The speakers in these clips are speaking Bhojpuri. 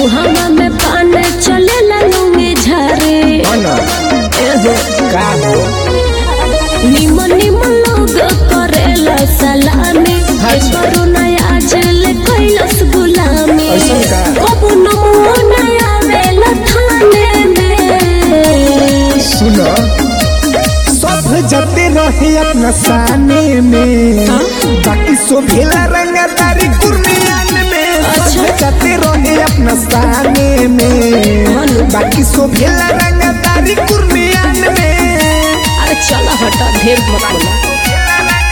मुहावा में पान चले लूंगी झारे एहो का हो निमन निमन लोग करेला सलामी अच्छा। करू नया जल कैलस गुलामी ऐसन का? कबू नमो नया वेला थाने में सुनो सब जते रहे अपना साने में बाकी शोभेला रंगदारी कुर्मियान में सब अच्छा। जते रहे अपना साने में मानो। बाकी शोभेला रंगदारी कुर्मियान में अरे चला हटा ढेर मत बोला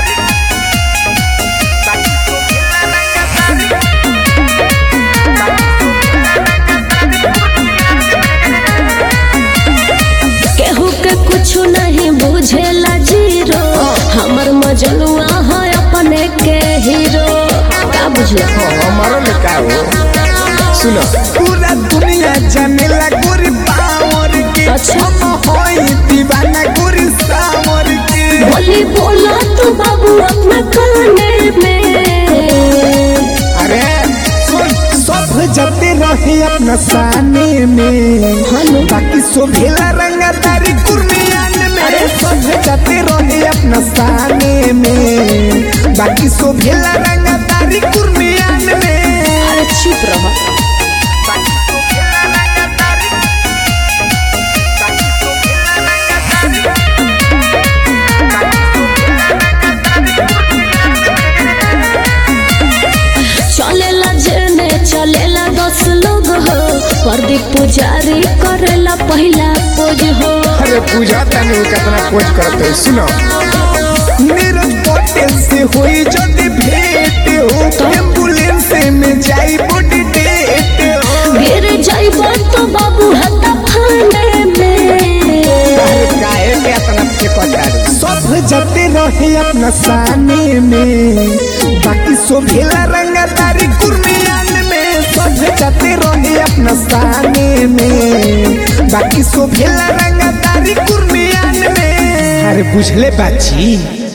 केहू के कुछ नहीं बुझेला जीरो हमर मजनुआ है अपने के हीरो का बुझला हमारा में का हो सुनो पूरा दुनिया जानेला गोरी पावर के अच्छा। हम होई दीवाना गोरी सावर के बोली बोला तू बाबू अपना काने में अरे सुन सब जते रहे अपना साने में हेलो। बाकी शोभेला रंगदारी कुर्मियान में अरे। सब जते रहे अपना साने में बाकी शोभेला रंगदारी कुर्मियान में अरे चुप रहा चलेला जेने चलेला दस लोग हो प्रदीप पुजारी करेला पहला पोज हो अरे पूजा तने कितना खोज करते हो सुनो नीरज पटेल से हुई जल्दी भेंट हो एम्बुलेंस में जाई बॉडी डेट हो गिर जाइबा तो बाबू हता फाने में अरे काहे के इतना फेंकतार सब जते रहे अपना साने में बाकी शोभेला रंगदारी कुर्मियान में सब जते रहे अपना साने में बाकी शोभेला रंगदारी कुर्मियान में अरे बुझले बाची